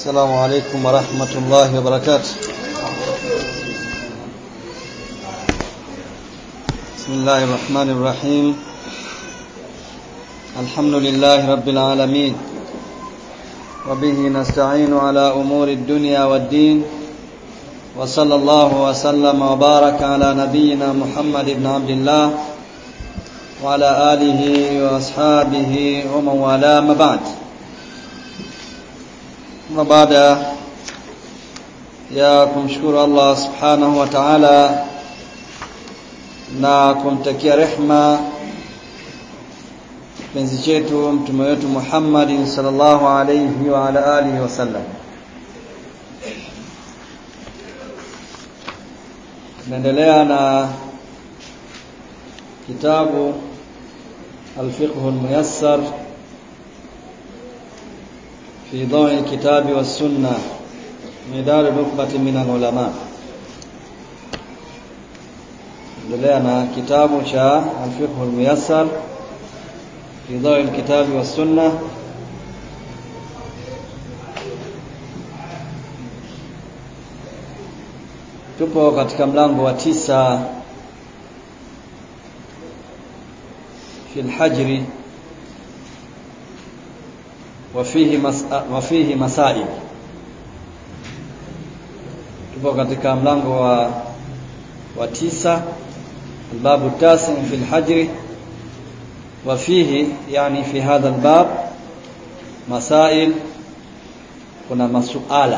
السلام عليكم ورحمة الله وبركاته بسم الله الرحمن الرحيم الحمد لله رب العالمين وبه نستعين على أمور الدنيا والدين وصلى الله وسلم وبارك على نبينا محمد بن عبد الله وعلى آله وأصحابه ومن والاه ما بعد na baada ya kumshukuru Allah subhanahu wa ta'ala na kumtakia rehma penzi chetu mtume wetu Muhammad sallallahu alayhi wa ala alihi wasallam naendelea na kitabu al-fiqh al-muyassar في ضوء الكتاب والسنة مدار نخبة من العلماء endelea na kitabu cha al-fiqh al-muyassar fi dhawi al-kitab wa sunna tupo katika mlango wa tisa fi al-hajri وفيه مس... وفيه مسائل tupo katika mlango wa wa tisa الباب التاسع في الحجر وفيه يعني في هذا الباب مسائل kuna masuala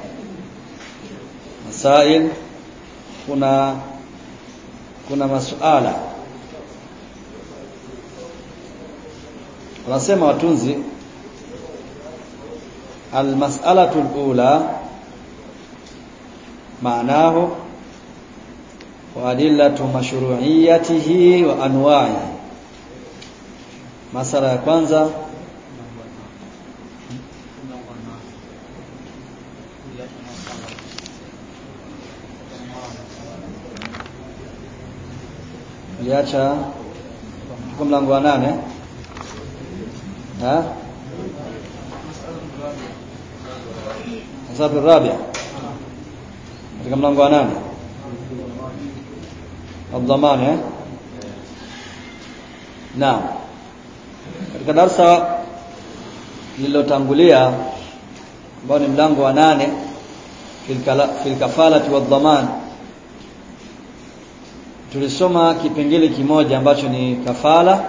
masail kuna kuna masuala wanasema watunzi المسألة الأولى معناه وأدلة مشروعيته وأنواعه مسألة ya kwanza liacha kwa mlango wa nane ha Sababu rabia katika mlango wa nane Adhamani eh Naam katika darasa lililotangulia ambao ni mlango wa nane fil kafalati wa dhaman tulisoma kipengele kimoja ambacho ni kafala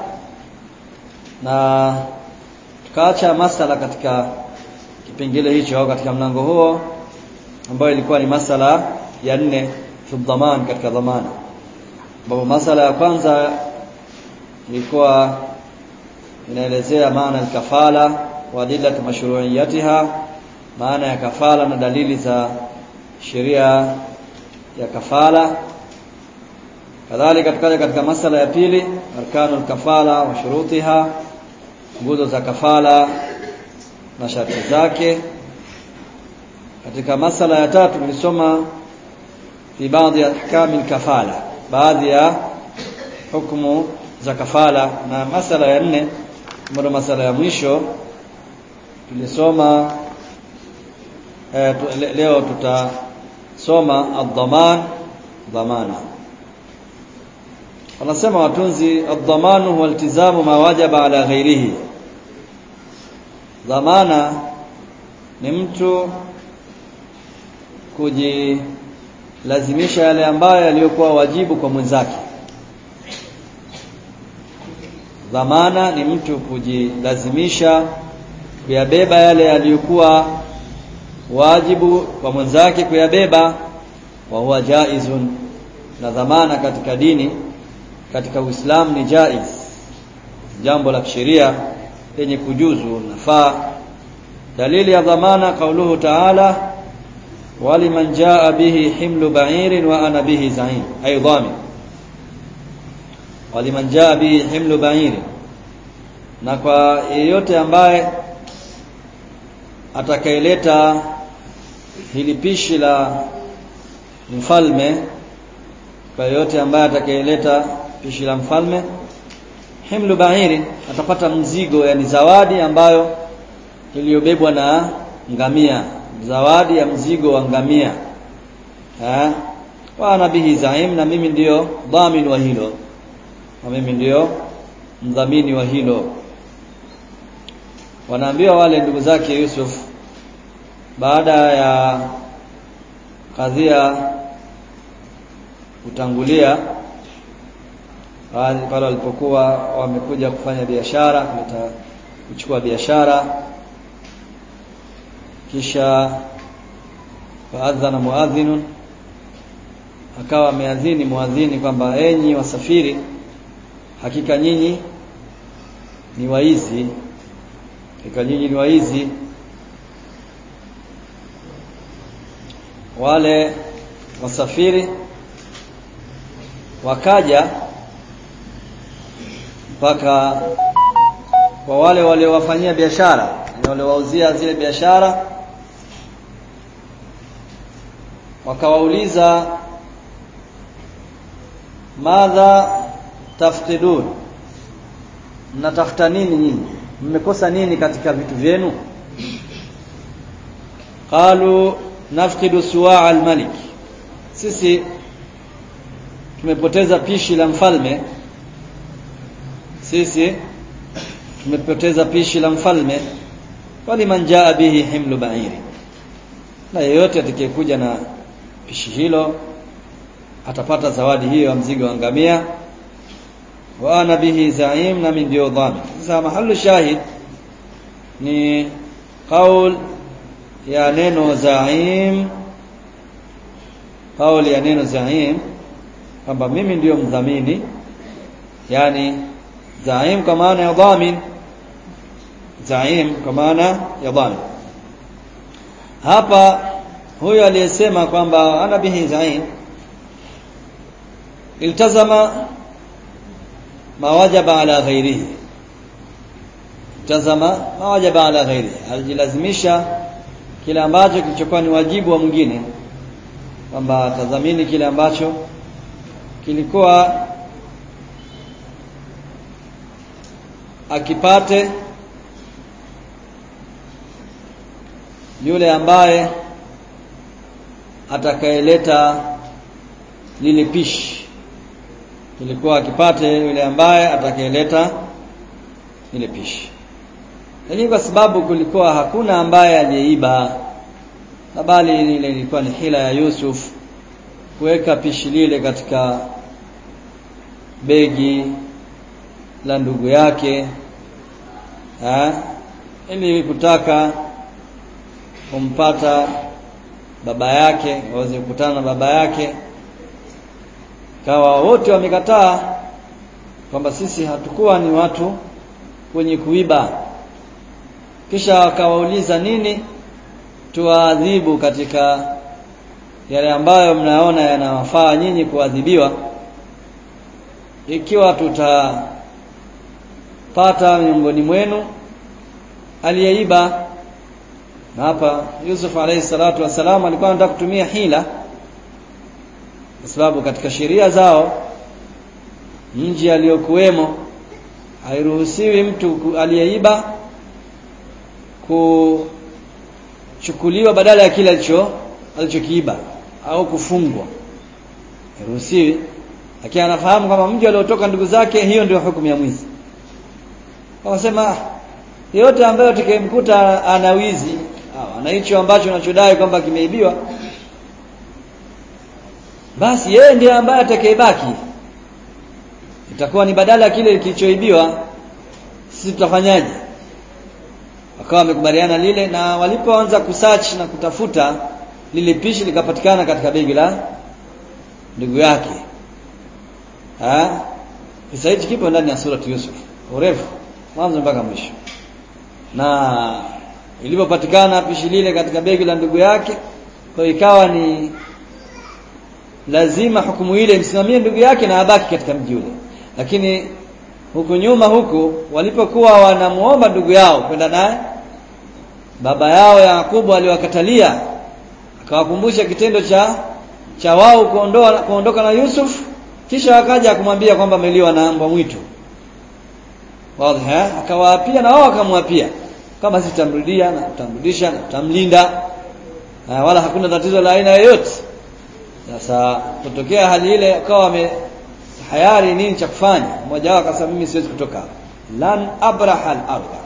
na tukaacha masala katika kipengele hicho au katika mlango huo ambayo ilikuwa ni masala ya nne fi dhaman katika dhamana ambapo masala ya kwanza ilikuwa inaelezea maana ya kafala wa adillatu mashru'iyatiha maana ya kafala na dalili za sheria ya kafala kadhalika tukaja katika masala ya pili arkanul kafala wa shurutiha nguzo za kafala na sharti zake katika masala ya tatu tulisoma fi baadhi ya ahkami kafala baadhi ya hukumu za kafala na masala ya nne ambayo masala ya mwisho tulisoma eh, leo tutasoma ad-dhaman dhamana wanasema watunzi ad-dhamanu huwa iltizamu ma wajaba ala ghairihi dhamana ni mtu kujilazimisha yale ambayo yaliyokuwa wajibu kwa mwenzake dhamana ni mtu kujilazimisha kuyabeba yale yaliyokuwa wajibu kwa mwenzake kuyabeba wa huwa jaizun na dhamana katika dini katika Uislamu ni jaiz jambo la kisheria lenye kujuzu nafaa dalili ya dhamana kauluhu ta'ala waliman jaa bihi himlu ba'irin wa ana bihi za'im ay dhamin waliman jaa bihi himlu ba'irin na kwa yeyote ambaye atakayeleta hili pishi la mfalme kwa yeyote ambaye atakayeleta pishi la mfalme himlu bahiri atapata mzigo yani zawadi ambayo iliyobebwa na ngamia zawadi ya mzigo wa ngamia eh wa ana bihi zaim na mimi ndiyo dhamin wa hilo na mimi ndiyo mdhamini wa hilo wanaambiwa wale ndugu zake Yusuf baada ya kadhia kutangulia pale walipokuwa wamekuja kufanya biashara kuleta kuchukua biashara kisha faadhana muadhinun akawa ameadhini muadhini kwamba enyi wasafiri hakika nyinyi ni waizi hakika nyinyi ni waizi wale wasafiri wakaja mpaka kwa wale waliowafanyia biashara waliowauzia zile biashara wakawauliza madha tafqidun mnatafuta nini nyinyi mmekosa nini katika vitu vyenu qalu nafqidu suwaa almalik sisi tumepoteza pishi la mfalme sisi tumepoteza pishi la mfalme waliman jaa bihi himlu ba'iri na yeyote atakayekuja na pishi hilo atapata zawadi hiyo ya mzigo wa ngamia wa ana bihi zaim na min ndio dhamin sasa mahalu shahid ni qaul ya neno zaim qaul ya neno zaim kwamba mimi ndiyo mdhamini yani zaim kwa maana ya dhamin zaim kwa maana ya dhamin hapa huyo aliyesema kwamba ana bihi zaim iltazama ma wajaba ala ghairihi iltazama ma wajaba ala ghairihi alijilazimisha kile ambacho kilichokuwa ni wajibu wa mwingine kwamba atadhamini kile ambacho kilikuwa akipate yule ambaye atakayeleta lile pishi ilikuwa akipate yule ambaye atakayeleta lile pishi lakini kwa sababu kulikuwa hakuna ambaye aliyeiba na bali ile ilikuwa ni hila ya Yusuf kuweka pishi lile katika begi la ndugu yake ha? ili kutaka kumpata baba yake waweze kukutana na baba yake kawa wote wamekataa kwamba sisi hatukuwa ni watu wenye kuiba kisha wakawauliza nini tuwaadhibu katika yale ambayo mnaona yanawafaa nyinyi kuadhibiwa ikiwa tutapata miongoni mwenu aliyeiba na hapa Yusuf alayhi salatu wasalam alikuwa anataka kutumia hila kwa sababu katika sheria zao mji aliyokuwemo hairuhusiwi mtu aliyeiba kuchukuliwa badala ya kile alicho alichokiiba au kufungwa hairuhusiwi lakini anafahamu kwamba mji aliotoka ndugu zake hiyo ndio hukumu ya mwizi wakasema yeyote ambaye tukimkuta ana wizi au ana hicho ambacho anachodai kwamba kimeibiwa basi yeye ndiye ambaye atakayebaki itakuwa ni badala ya kile kilichoibiwa sisi tutafanyaje wakawa wamekubaliana lile na walipoanza kusearch na kutafuta lile pishi likapatikana katika begi la ndugu yake ha kisa hichi kipo ndani ya surati Yusuf urefu mwanzo mpaka mwisho na ilipopatikana pishi lile katika begi la ndugu yake kwa ikawa ni lazima hukumu ile msimamie ndugu yake na abaki katika mji ule lakini huku nyuma huku walipokuwa wanamuomba ndugu yao kwenda naye baba yao Yakubu aliwakatalia akawakumbusha kitendo cha cha wao kuondoa kuondoka na Yusuf kisha akaja kumwambia kwamba ameliwa na mbwa mwitu wazi akawaapia na wao akamwapia kama sitamrudia na tutamrudisha na tutamlinda uh, wala hakuna tatizo la aina yoyote sasa kutokea hali ile akawa ame hayari nini cha kufanya mmoja wao akasema mimi siwezi kutoka hapa lan abraha al-ardh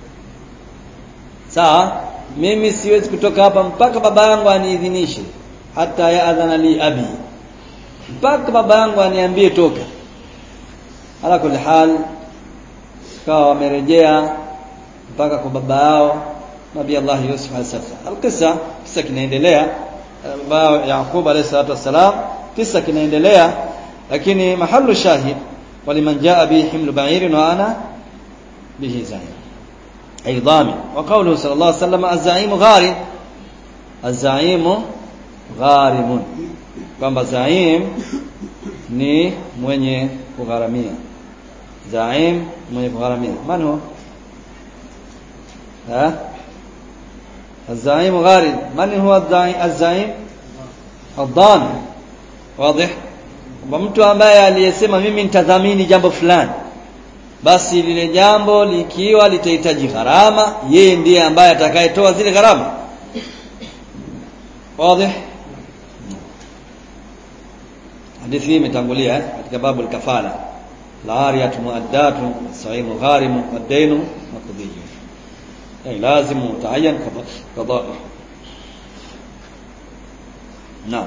sawa mimi siwezi kutoka hapa mpaka baba yangu aniidhinishe hata yaadhana li abi mpaka baba yangu aniambie toka ala kulli hal kawa wamerejea mpaka kwa baba yao nabii Allah Yusuf alayhi salam alqissa kisa kinaendelea baba Yaqub alayhi salatu wasalam kisa kinaendelea lakini mahallu shahid waliman jaa bi himlu ba'irin wa ana bihi zahir ay dhamin wa qawluhu sallallahu alayhi wasallam az-za'im gharim az-za'im gharimun kwamba zaim ni mwenye kugharamia zaim mwenye kugharamia man huwa ha الزعيم غارم من هو الزعيم الضامن واضح mtu ambaye aliyesema mimi nitadhamini jambo fulani basi lile jambo likiwa litahitaji gharama yeye ndiye ambaye atakayetoa zile gharama wazi hadithi hii imetangulia katika babu al-kafala al-ariyatu muaddatu saimu gharimu wad-dainu maqdiyyu ay lazim mutaayyan qada نعم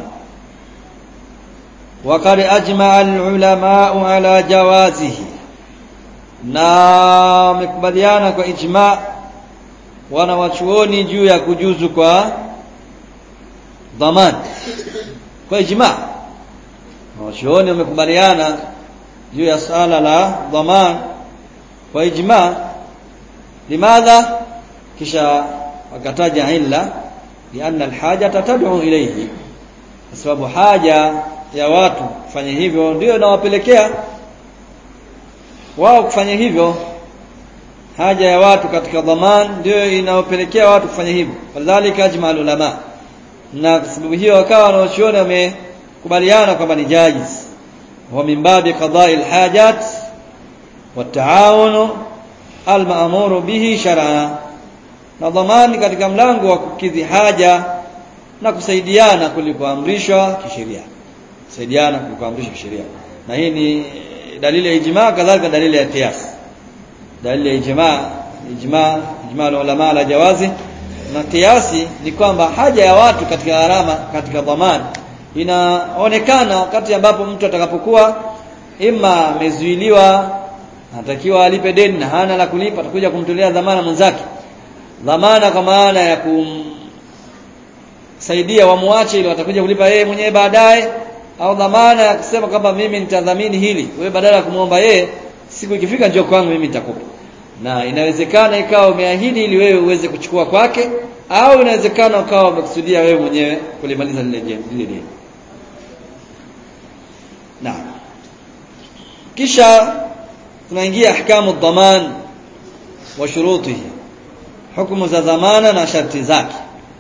وقد أجمع العلماء على جوازه na wamekubaliana kwa ijma wana wachuoni juu ya kujuzu kwa dhaman kwa ijma wachuoni wamekubaliana juu ya sala la dhaman kwa ijma limadha kisha wakataja illa lianna alhaja tad'u ilayhi kwa sababu haja ya watu kufanya hivyo ndio inawapelekea wao kufanya hivyo haja ya watu katika dhaman ndio inawapelekea watu kufanya hivyo falidhalika ajma ulama na kwa sababu hiyo wakawa wanaochuoni wamekubaliana kwamba ni jajiz wa min babi qada'i alhajat والتعاون المأمور به شرعا na dhamani katika mlango wa kukidhi haja na kusaidiana kulikoamrishwa kisheria kusaidiana kulikoamrishwa kisheria na hii ni dalili ya ijma kadhalika dalili ya qiyas dalili ya ijma ijma ijma ulama la jawazi na kiasi ni kwamba haja ya watu katika gharama katika dhamani inaonekana wakati ambapo mtu atakapokuwa ima amezuiliwa anatakiwa alipe deni na hana la kulipa atakuja kumtolea dhamana mwenzake dhamana kwa maana ya kumsaidia wamuache ili watakuja kulipa yeye mwenyewe baadaye au dhamana ya kusema kwamba mimi nitadhamini hili wewe badala ya kumwomba yeye siku ikifika njoo kwangu mimi nitakupa na inawezekana ikawa umeahidi ili wewe uweze kuchukua kwake au inawezekana ukawa umekusudia wewe mwenyewe kulimaliza lile lile deni na kisha tunaingia ahkamu dhaman wa shurutihi hukumu za dhamana na sharti zake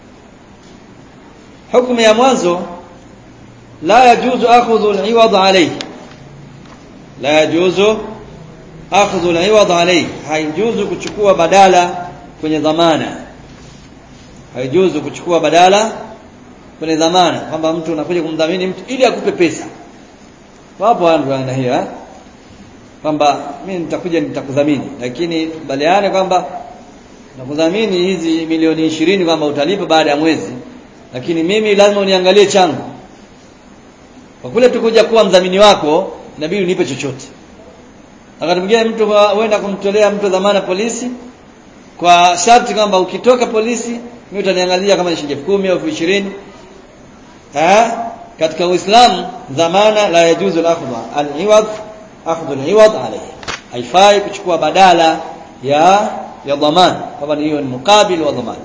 hukumu ya mwanzo la yajuzu akhdhu al-iwad alayhi la yajuzu akhdhu al-iwad alayhi haijuzu kuchukua badala kwenye dhamana haijuzu kuchukua badala kwenye dhamana kwamba mtu unakuja kumdhamini mtu ili akupe pesa wapo watu wana hiyo kwamba mimi nitakuja nitakudhamini lakini kubaliane kwamba nakudhamini hizi milioni ishirini kwamba utalipa baada ya mwezi lakini mimi lazima uniangalie changu kwa kule tukuja kuwa mdhamini wako inabidi unipe chochote wakati mwingine mtu huenda kumtolea mtu dhamana polisi kwa sharti kwamba ukitoka polisi mimi utaniangalia kama ni shilingi 10 au 20 eh katika Uislamu dhamana la yajuzu al-akhdhu al-iwad akhdhu al-iwad alayhi haifai kuchukua badala ya ya dhaman kwamba hiyo ni mukabil wa dhaman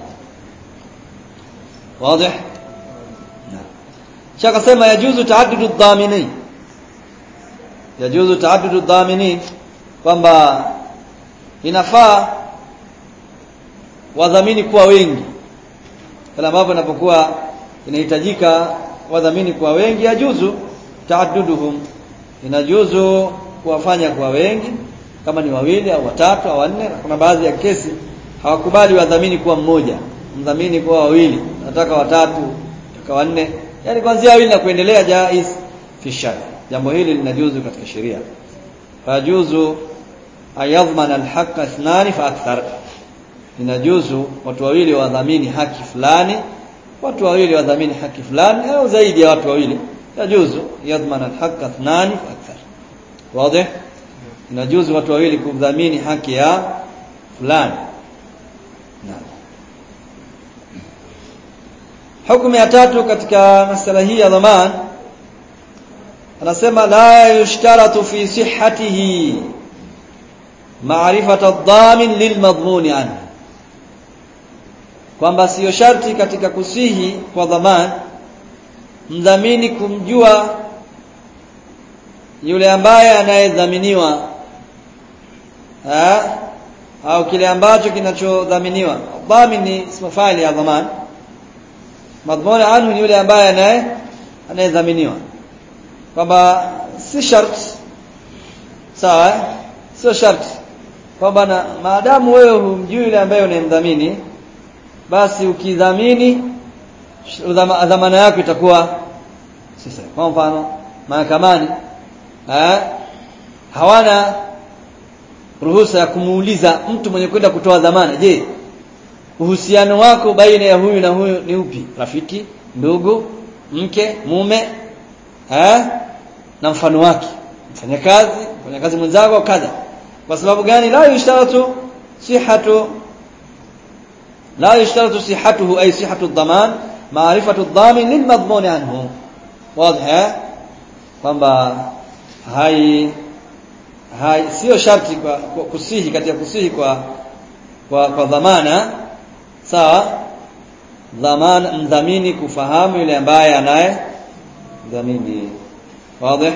wazi shaka sema yajuzu taaddudu dhamini yajuzu taaddudu dhamini kwamba inafaa wadhamini kuwa wengi pale ambapo inapokuwa inahitajika wadhamini kuwa wengi yajuzu taadduduhum inajuzu kuwafanya kuwa wengi kama ni wawili au watatu au wanne kuna baadhi ya kesi hawakubali wadhamini kuwa mmoja mdhamini kwa wawili nataka watatu nataka wanne yani kuanzia wawili na kuendelea jaiz fi shar jambo hili linajuzu katika sheria fajuzu ayadhman alhaq ithnani fa akthar inajuzu watu wawili wadhamini haki fulani watu wawili wadhamini haki fulani au zaidi ya watu wawili yajuzu yadhman alhaq ithnani fa akthar wazi inajuzu watu wawili kudhamini haki ya fulani naam hukumu ya tatu katika masala hii ya dhaman anasema la yushtaratu fi sihhatihi ma'rifata ad-damin lilmadhmuni anhu kwamba siyo sharti katika kusihi kwa dhaman mdhamini kumjua yule ambaye anayedhaminiwa au kile ambacho kinachodhaminiwa dhamin ni ismu faili ya dhaman madhmuni anhu ni yule ambaye anaye anayedhaminiwa kwamba si shart sawa sio shart kwamba na maadamu wewe humjui yule ambaye unayemdhamini basi ukidhamini dhamana yako itakuwa sasa kwa mfano mahakamani eh hawana ruhusa ya kumuuliza mtu mwenye kwenda kutoa dhamana je uhusiano wako baina ya huyu na huyu ni upi rafiki ndugu mke mume eh na mfano wake mfanyakazi mfanyakazi mwenzako kadha kwa sababu gani la yushtaratu sihhatu la yushtaratu sihhatuhu ay sihhatu ad-daman ma'rifatu ad-damin lilmadhmun anhu wazi kwamba hai hai sio sharti kwa, kwa kusihi katika kusihi kwa kwa, kwa dhamana sawa dhamana mdhamini kufahamu yule ambaye anaye dhamini wazi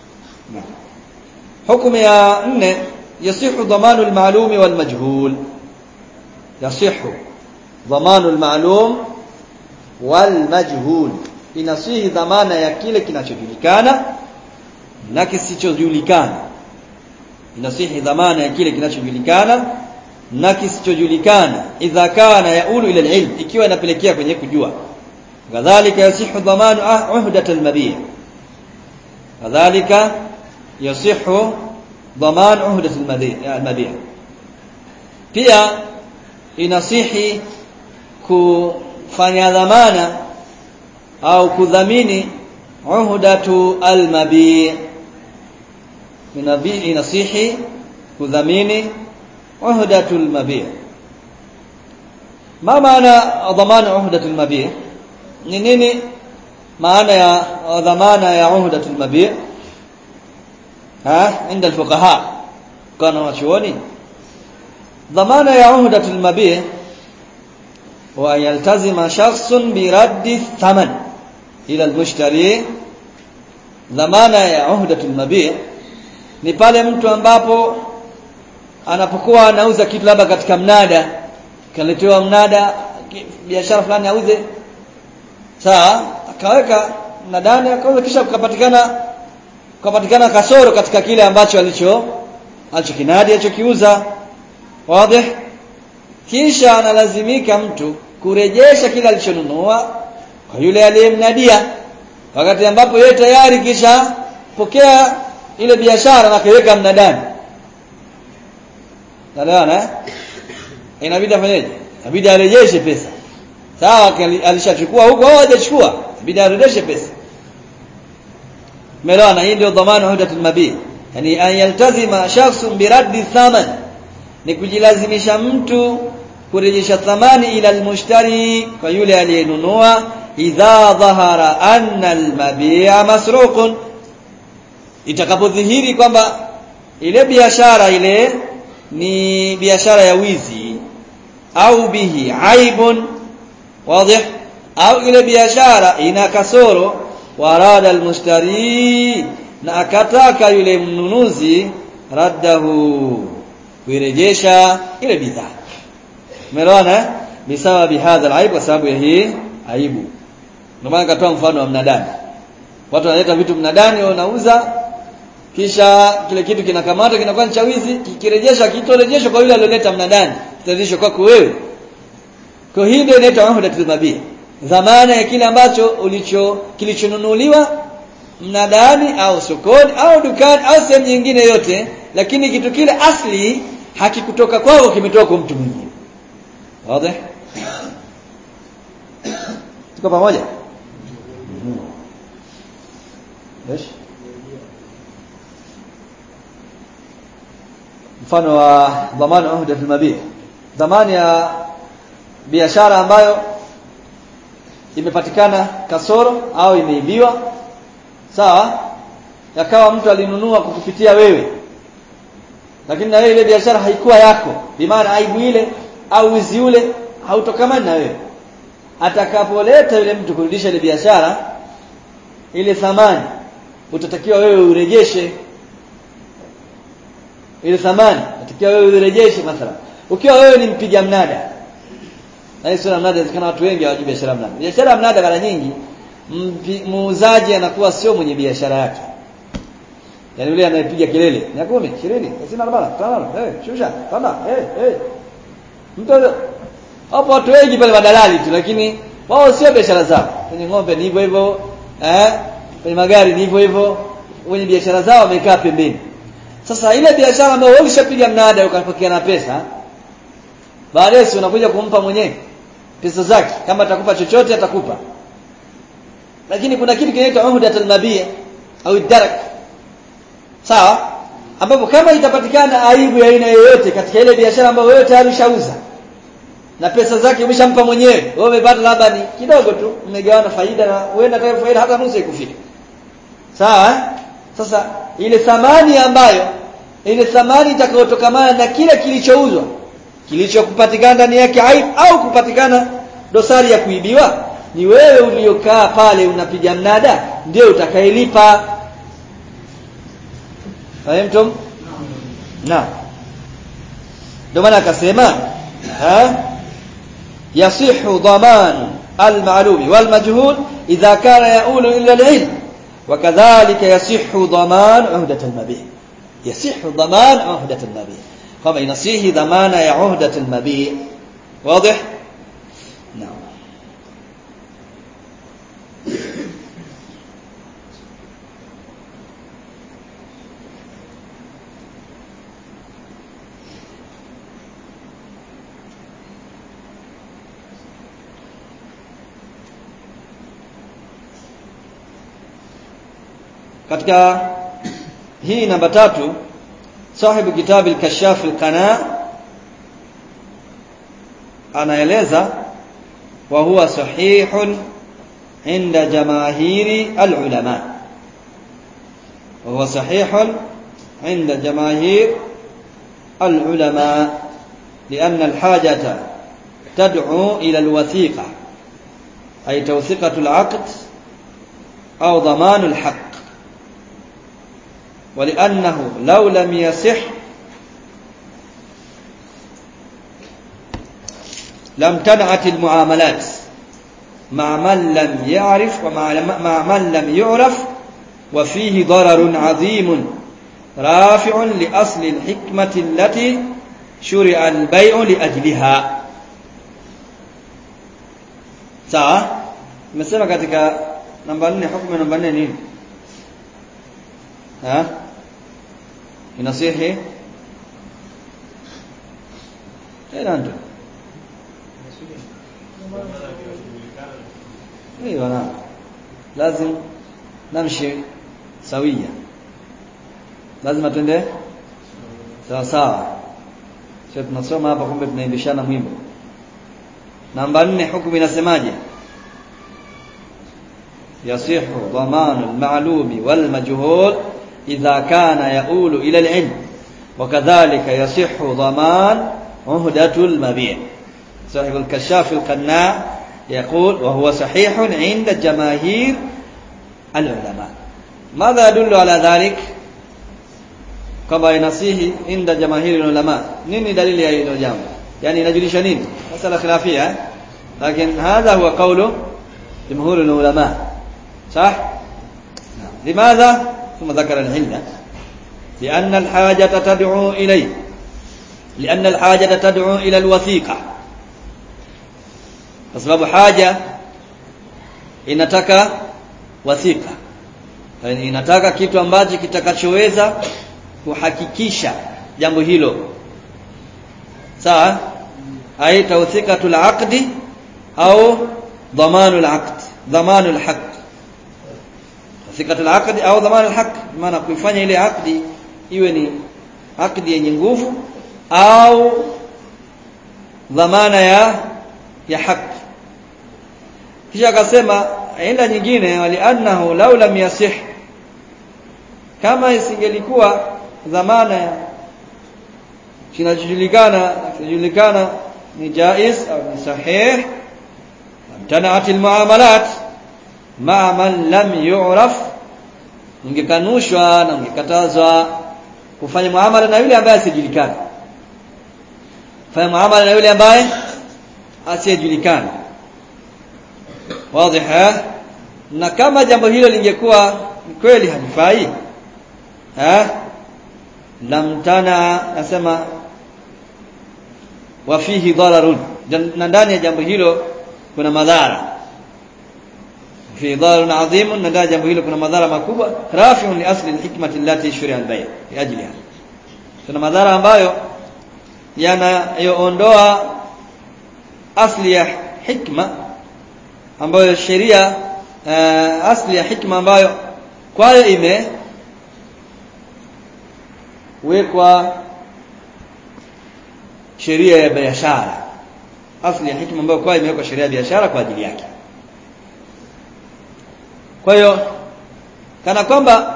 hukumu ya nne yasihu dhamanu al-ma'lum wal-majhul yasihu dhamanu al-ma'lum wal-majhul inasihi dhamana ya kile kinachojulikana na kisichojulikana inasihi dhamana ya kile kinachojulikana na kisichojulikana idha kana yaulu ila ilm ikiwa inapelekea kwenye kujua kadhalika yasihu dhamanu uhdat al-mabi' kadhalika yasihu dhaman uhdat al-mabi' pia inasihi kufanya dhamana au kudhamini uhdatu al-mabi' minabi inasihi kudhamini uhdatu al-mabi' ma maana dhamana uhdatu al-mabi' ni nini maana ya dhamana ya uhdatu al-mabi' ha inda al-fuqaha kana wachuoni dhamana ya uhdatu al-mabi' wa yaltazima shakhsun bi raddi thaman ila al-mushtari dhamana ya uhdatu al-mabi' ni pale mtu ambapo anapokuwa anauza kitu labda katika mnada kaletewa mnada biashara fulani auze sawa akaweka mnadani akauza kisha kukapatikana kukapatikana kasoro katika kile ambacho alicho alichokinadi alichokiuza wazi kisha analazimika mtu kurejesha kile alichonunua kwa yule aliyemnadia wakati ambapo yeye tayari kisha pokea ile biashara na kuweka mnadani Nalewana inabidi afanyeje inabidi arejeshe pesa sawa alishachukua huko au hajachukua inabidi arejeshe pesa Melewana hii ndio dhamana hudatul mabi yani an yaltazima shakhsun biraddi thaman ni kujilazimisha mtu kurejesha thamani ila almushtari kwa yule aliyenunua idha dhahara anna almabi'a masruqun itakapodhihiri kwamba ile biashara ile ni biashara ya wizi au bihi aibun wazi au ile biashara ina kasoro warada almushtari na akataka yule mnunuzi raddahu kuirejesha ile bidhaa umeelewana bisababi hadha alaib kwa sababu ya hii aibu ndio maana katoa mfano wa mnadani watu wanaleta vitu mnadani wanauza kisha kile kitu kinakamata kinakuwa cha wizi kikirejeshwa kitorejeshwa kwa yule aliyoleta mnadani kitarejeshwa kwako wewe kwa hii ndio inaitwa uhdatul mabia dhamana ya kile ambacho ulicho kilichonunuliwa mnadani au sokoni au dukani au sehemu nyingine yote lakini kitu kile asli hakikutoka kwako kimetoka kwa mtu mwingine wazi tuko pamoja Yes. mfano wa dhamana uhda fil mabia dhamani ya biashara ambayo imepatikana kasoro au imeibiwa sawa yakawa mtu alinunua kukupitia wewe lakini na wewe ile biashara haikuwa yako bimaana aibu ile au wizi ule hautokamani na wewe atakapoleta yule mtu kurudisha ile biashara ile thamani utatakiwa wewe urejeshe ile thamani utakiwa wewe urejeshe mathalan ukiwa wewe ni mpiga mnada na hiyo sura mnada inawezekana watu wengi hawajui biashara mnada biashara mnada mara nyingi muuzaji anakuwa sio mwenye biashara yake yaani yule anayepiga kelele ni 10 20 30 40 50 eh shusha panda eh eh mtu hapo watu wengi pale madalali tu lakini wao sio biashara zao kwenye ng'ombe ni hivyo hivyo eh kwenye magari ni hivyo hivyo wenye biashara zao wamekaa pembeni sasa ile biashara ambayo wewe ushapiga mnada ukapokea na pesa baadaye si unakuja kumpa mwenyewe pesa zake kama atakupa chochote atakupa lakini kuna kitu kinaitwa uhdatul mabia au darak sawa ambapo kama itapatikana aibu ya aina yoyote katika ile biashara ambayo wewe tayari ushauza na pesa zake umeshampa mwenyewe wewe umepata labda ni kidogo tu mmegawana faida na huenda hata faida hata nusu ikufika sawa sasa ile thamani ambayo ile thamani itakayotokamana na kile kilichouzwa kilichokupatikana ndani yake aibu au kupatikana dosari ya kuibiwa ni wewe uliokaa pale unapiga mnada ndio utakayelipa fahimtum na ndio maana akasema ha yasihu dhaman المعلوم والمجهول إذا كان يؤول إلى العلم وكذلك يصح ضمان عهدة المبيع يصح ضمان عهدة المبيع كما ينصيه ضمان عهدة المبيع واضح نعم katika hii namba tatu sahibu kitabu al-kashaf al-qana anaeleza wa huwa sahihun inda jamaahiri al-ulama wa huwa sahihun inda jamaahir al-ulama لأن الحاجة تدعو إلى الوثيقة أي توثيقة العقد أو ضمان الحق ولأنه لو لم يصح لم تنعت المعاملات مع من لم يعرف ومع من لم يعرف وفيه ضرر عظيم رافع لأصل الحكمة التي شرع البيع لأجلها sawa nimesema katika namba 4 hukumu namba 4 nini ha inasihi tena ndo ايوه نعم لازم نمشي سويا lazima twende sawa sawa sio tunasoma hapa kumbe tunaimbishana mwimbo namba 4 hukumu inasemaje yasihu dhamanu al-ma'lumi wal-majhul idha kana yaulu ila al-ilm وكذلك يصح ضمان عهدة المبيع صاحب الكشاف القناع يقول وهو صحيح عند جماهير العلماء ماذا يدل على ذلك كما ينصيه عند جماهير العلماء نيني دليل يا hilo jambo yani inajulisha nini masala khilafia lakini hadha huwa qawlu jumhur ulama صح لماذا ثم ذكر العله لأن الحاجة تدعو إليه لأن الحاجة تدعو إلى الوثيقة kwa sababu haja inataka wasika yani inataka kitu ambacho kitakachoweza kuhakikisha jambo hilo sawa ai tawthikatul aqdi au dhamanul aqd dhamanul haqq tawthikatul aqdi au dhamanul haqq maana kuifanya ile aqdi iwe ni aqdi yenye nguvu au dhamana ya ya haki kisha akasema aina nyingine wali annahu law lam yasih kama isingelikuwa dhamana ya kinachojulikana kinajulikana ni jaiz au ni sahih amtanaat almuamalat ma man lam yu'raf ingekanushwa na ingekatazwa kufanya muamala na yule ambaye asijulikana fanya muamala na yule ambaye asiyejulikana wazi na kama jambo hilo lingekuwa kweli halifai eh lam tana nasema wa fihi dararun na ndani ya jambo hilo kuna madhara fi dararun adhim na ndani ya jambo hilo kuna madhara makubwa rafi'un li asli alhikmati allati shuri'a albay' fi ajliha kuna madhara ambayo yanayoondoa asli ya hikma ambayo sheria uh, asli ya hikma ambayo kwayo ime wekwa sheria ya biashara asli ya hikma ambayo kwayo imewekwa sheria ya biashara kwa ajili yake kwa hiyo kana kwamba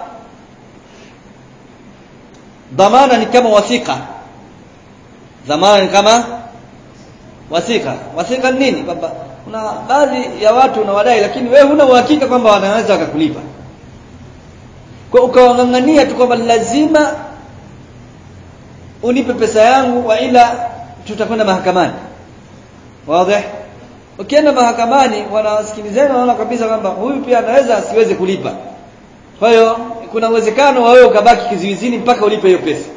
dhamana ni kama wasika dhamana ni kama wasika wasika ni nini kwamba kuna baadhi ya watu unawadai lakini wewe huna uhakika kwamba wanaweza wakakulipa kwa ukawang'ang'ania tu kwamba lazima unipe pesa yangu wa ila tutakwenda mahakamani wazi ukienda mahakamani wanawasikilizana wanaona kabisa kwamba huyu pia anaweza asiweze kulipa kwa hiyo kuna uwezekano wa wewe ukabaki kizuizini mpaka ulipe hiyo pesa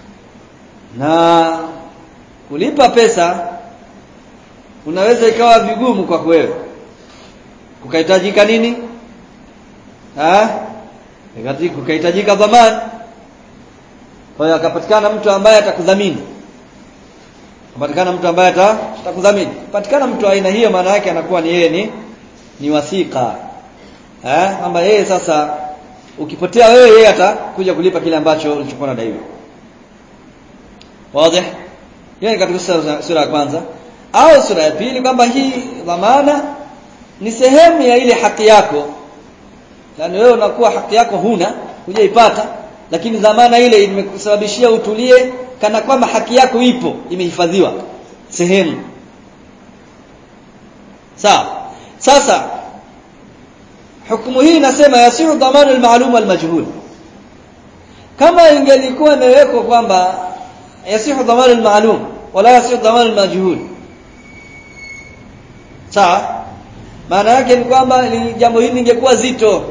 na kulipa pesa unaweza ikawa vigumu kwa wewe kukahitajika nini ah kukahitajika dhamana kwa hiyo akapatikana mtu ambaye atakudhamini akapatikana mtu ambaye atakudhamini patikana mtu aina hiyo maana yake anakuwa ni yeye ni ni wasika eh kwamba yeye sasa ukipotea wewe yeye atakuja kulipa kile ambacho ulichokuwa unadaiwa wazi hiyo katika sura ya kwanza au sura ya pili kwamba hii dhamana ni sehemu ya ile haki yako yani wewe unakuwa haki yako huna hujaipata lakini dhamana ile imekusababishia utulie kana kwamba haki yako ipo imehifadhiwa sehemu sawa sasa hukumu hii inasema yasiru dhamana al-ma'lum wal-majhul kama ingelikuwa imewekwa kwamba yasihu dhamana al-ma'lum wala yasihu dhamana al-majhul sawa maana yake ni kwamba jambo hili lingekuwa zito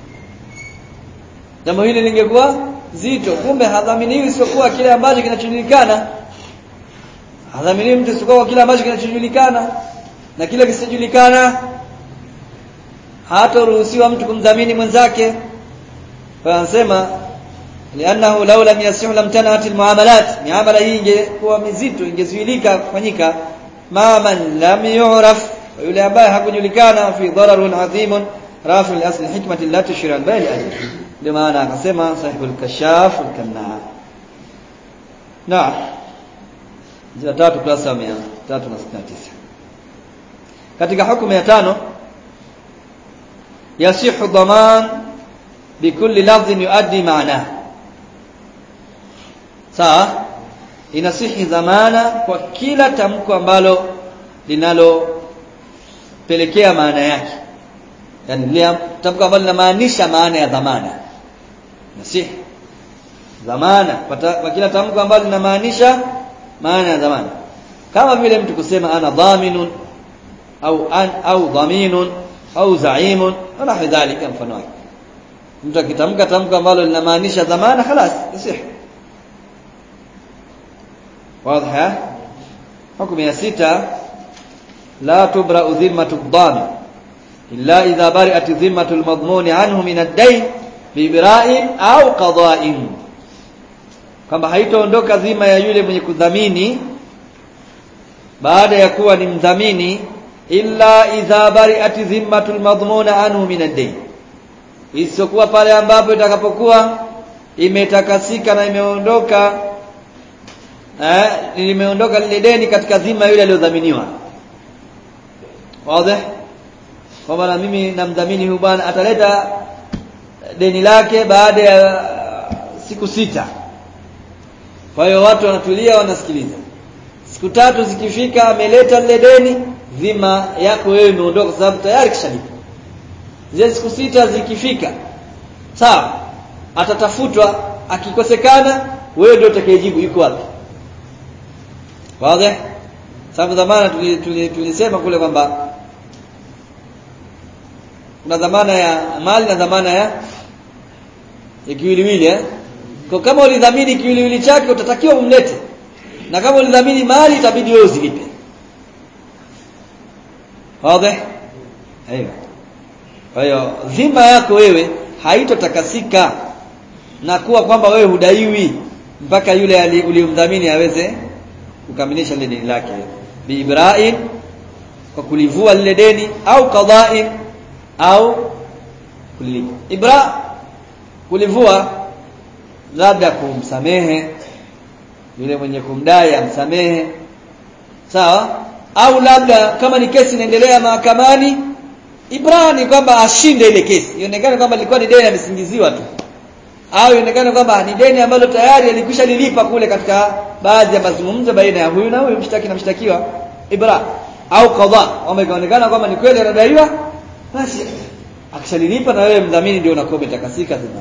jambo hili lingekuwa zito kumbe hadhaminiwi isipokuwa kile ambacho kinachojulikana hadhaminiwi mtu isipokuwa kile ambacho kinachojulikana na kile kisichojulikana hataruhusiwa mtu kumdhamini mwenzake kwa anasema lianahu law lam yasihu lam tanat almuamalat miamala hii ingekuwa mizito ingezuilika kufanyika ma man lam yu'raf yule ambaye hakujulikana fi dararun adhimun rafi al-asl hikmati allati shira al-bayl ajli ndio maana akasema sahibul kashaf al-kanna na jina tatu klasa 369 katika hukumu ya tano yasihu dhaman bikulli lafdhin yuaddi maana sawa inasihi dhamana kwa kila tamko ambalo linalopelekea maana yake yani lile tamko ambalo linamaanisha maana ya dhamana nasihi dhamana kwa kila tamko ambalo linamaanisha maana ya dhamana kama vile mtu kusema ana dhaminun au an au dhaminun au zaimun na hadhalika mfano wake mtu akitamka tamko ambalo linamaanisha dhamana خلاص yasih واضحه حكم ya sita la tubra'u dhimmatu ad-dhamin illa idha bari'at dhimmatu al-madmun anhu min ad-dayn bi bira'in au qada'in kwamba haitaondoka dhima ya yule mwenye kudhamini baada ya kuwa ni mdhamini illa idha bari'at dhimmatu al-madmun anhu min ad-dayn isiyokuwa pale ambapo itakapokuwa imetakasika na imeondoka eh limeondoka lile deni katika dhima yule aliyodhaminiwa wazi kwamba na mimi namdhamini huyu bwana ataleta deni lake baada ya siku sita kwa hiyo watu wanatulia wanasikiliza siku tatu zikifika ameleta lile deni dhima yako wewe imeondoka kwa sababu tayari kishalipa zile siku sita zikifika sawa atatafutwa akikosekana wewe ndio utakayejibu yuko wapi wazi sababu dhamana tulisema tuli, tuli kule kwamba kuna dhamana ya mali na dhamana ya ya kiwiliwili eh kwa kama ulidhamini kiwiliwili chake utatakiwa umlete na kama ulidhamini mali itabidi wewe uzilipe wazi aiyo kwa hiyo dhima yako wewe haitotakasika na kuwa kwamba wewe hudaiwi mpaka yule uliyomdhamini aweze kukamilisha lile deni lake biibra'in kwa kulivua lile deni au qada'in au kulilipa ibra kulivua labda kumsamehe yule mwenye kumdai amsamehe sawa au labda kama ni kesi inaendelea mahakamani ibra ni kwamba ashinde ile kesi ionekane kwamba ilikuwa ni deni amesingiziwa tu au ionekane kwamba ni deni ambalo tayari alikwisha lilipa kule katika baadhi ya mazungumzo baina ya huyu na huyu mshtaki na mshtakiwa ibra au qadha kwamba ikaonekana kwamba ni kweli anadaiwa basi akishalilipa na wewe mdhamini ndio unakuwa umetakasika dhima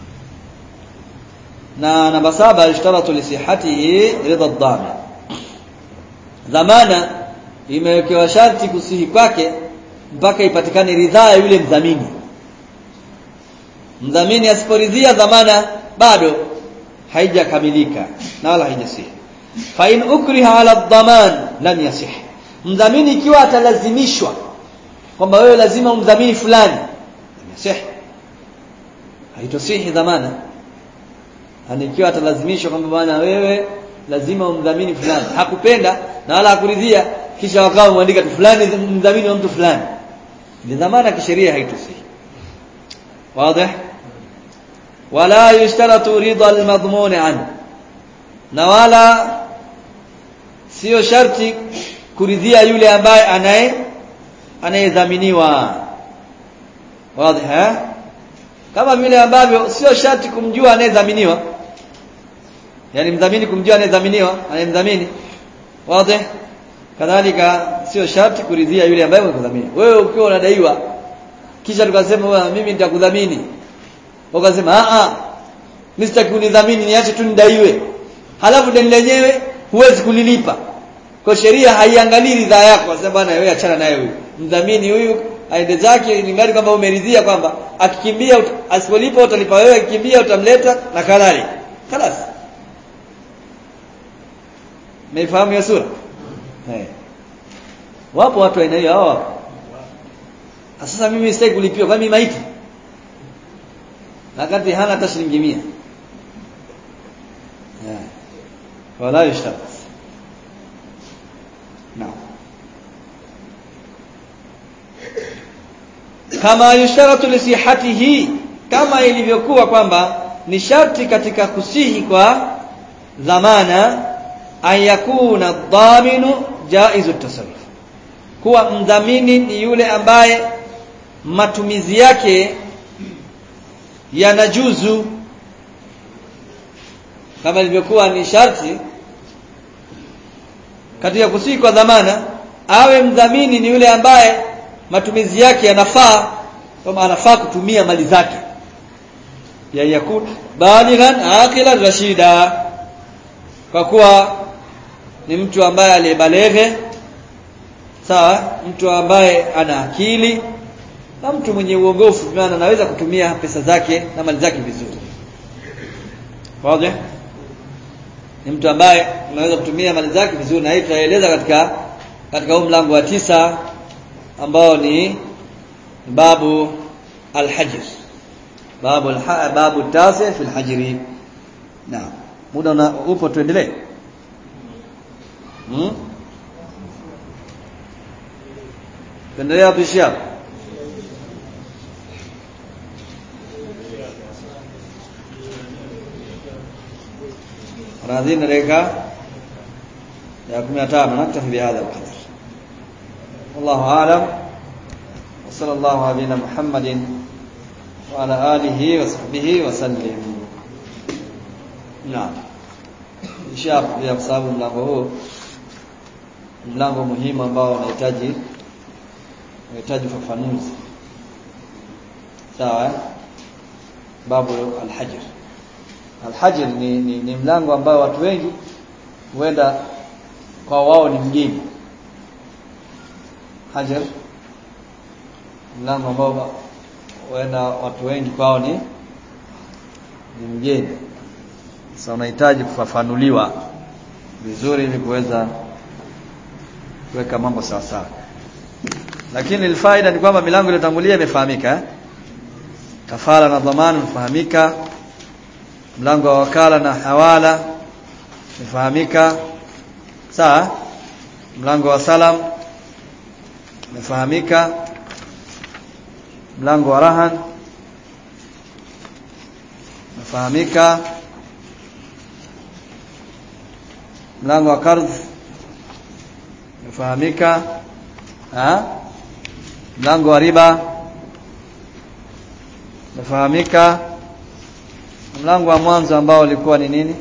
na namba saba ishtaratu li sihhatihi ridha ad-dhamin dhamana imewekewa sharti kusihi kwake mpaka ipatikane ridhaa ya yule mdhamini mdhamini asiporidhia dhamana bado haijakamilika na wala haijasihi fa in ukriha ala dhaman lam yasih mdhamini ikiwa atalazimishwa kwamba wewe lazima umdhamini fulani yasih haitosihi dhamana yani ikiwa atalazimishwa kwamba bwana wewe lazima umdhamini fulani hakupenda na wala hakuridhia kisha wakawa muandika tu fulani mdhamini wa mtu fulani ni dhamana kisheria haitosihi wazi wala yushtaratu ridha almadhmun an na wala sio sharti kuridhia yule ambaye anaye anayedhaminiwa wazi ha kama vile ambavyo sio sharti kumjua anayedhaminiwa yani mdhamini kumjua anayedhaminiwa anayemdhamini wazi kadhalika sio sharti kuridhia yule ambaye unakudhamini wewe ukiwa unadaiwa kisha tukasema wewe mimi nitakudhamini ukasema a a mimi sitaki unidhamini niache tu nidaiwe halafu deni lenyewe huwezi kulilipa kwa sheria haiangalii ridhaa yako kwa sababu bwana wewe achana naye huyu mdhamini huyu aende zake ni ngari kwamba umeridhia kwamba akikimbia asipolipa utalipa wewe akikimbia utamleta na kadhalika خلاص Meifahamu hiyo sura? Eh. Wapo watu aina hiyo hao wapo. Sasa mimi sitaki kulipiwa kwa mimi maiti. Wakati hana hata shilingi 100. Eh. Wala yushtarat. Naam. Kama yushtaratu li sihhatihi kama ilivyokuwa kwamba ni sharti katika kusihi kwa dhamana an yakuna dhaminu jaizu tasarruf kuwa mdhamini ni yule ambaye matumizi yake yanajuzu kama ilivyokuwa ni sharti katika kusihi kwa dhamana awe mdhamini ni yule ambaye matumizi yake yanafaa kama anafaa kutumia mali zake ya yakut balighan aqilan rashida kwa kuwa ni mtu ambaye aliyebalege sawa mtu ambaye ana akili na mtu mwenye uongofu maana anaweza kutumia pesa zake na mali zake vizuri wazi ni mtu ambaye anaweza kutumia mali zake vizuri na hii tutaeleza katika katika huu mlango wa tisa ambao ni babu al-hajr babu al babu tasi fi al-hajri naam muda una, upo tuendelee hmm? tuendelee hapo ishi hapo راضين ريكا يا كم يتام نكتفي بهذا القدر والله أعلم وصلى الله على نبينا محمد وعلى آله وصحبه وسلم نعم inshallah pia kwa sababu mlango huu mlango muhimu ambao unahitaji unahitaji ufafanuzi sawa babu al-hajr Al-Hajr ni, ni, ni mlango ambao watu wengi huenda kwa wao ni mgeni. Hajar mlango ambao huenda watu wengi kwao ni ni mgeni. Sasa unahitaji kufafanuliwa vizuri ili kuweza kuweka mambo sawa sawa. Lakini ilfaida ni kwamba milango iliyotangulia imefahamika eh? Kafara na dhamana imefahamika mlango wa wakala na hawala umefahamika sawa mlango wa salam umefahamika mlango wa rahan umefahamika mlango wa kardh umefahamika mlango wa riba umefahamika mlango wa mwanzo ambao ulikuwa ni nini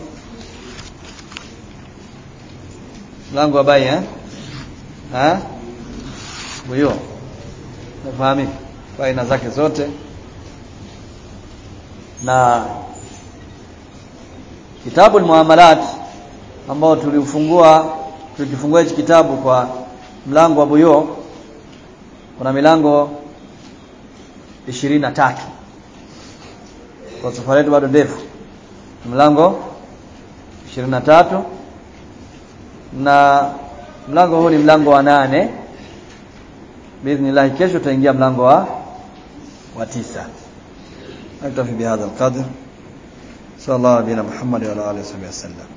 mlango wa bai eh ha huyo nafahamika faina zake zote na kitabu muamalat ambao tuliufungua tulikifungua hichi kitabu kwa mlango wa buyo kuna milango ishirini na tatu kwa safari yetu bado ndefu mlango 23 na mlango huu ni mlango wa nane باذن kesho tutaingia mlango wa wa tisa نكتفي بهذا القدر صلى الله على نبينا محمد وعلى اله وصحبه وسلم